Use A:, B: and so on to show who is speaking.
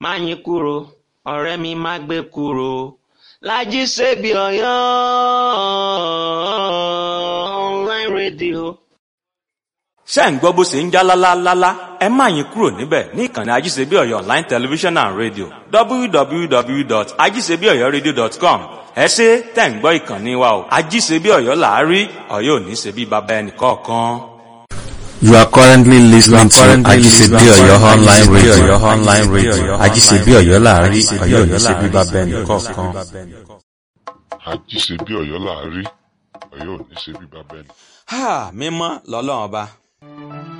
A: Máyìnkúrò ọ̀rẹ́ mi má gbé kúrò Lájí Sèbí Ọ̀yọ́ online radio.
B: ṣé ń gbọ́ bó ṣe ń já lálálálá ẹ má yín kúrò níbẹ̀ ní ìkànnì ajíṣebí ọ̀yọ́ online television and radio www.ajíṣebíọ̀yọ́radio.com ẹ ṣe tẹ̀ ń gbọ́ ìkànnì wa o ajíṣebí ọ̀yọ́ làárí ọ̀yọ́ ò ní ṣe bí baba ẹnì kọ̀ọ̀kan.
C: You are currently listening to
D: currently
C: Ajisebi
D: listening to
C: Oyo online
D: Ajisebi
C: radio.
D: Oyo online radio.
C: Ajisebi Oyo láàárín
D: Ajisebi
C: Ọ̀yọ́
D: Oyo
C: ní ṣe bí
D: láàárín,
C: bàbá ẹnì
D: Ọ̀yọ́ ní ṣe bí
C: kọ̀ọ̀kan.
D: bàbá ẹnì kọ̀ọ̀kan.
E: àjíṣebí ọ̀yọ́ láàárí ọ̀yọ́ ò ní ṣe bí bàbá ẹnì
B: mímọ́ lọ́lọ́run ọba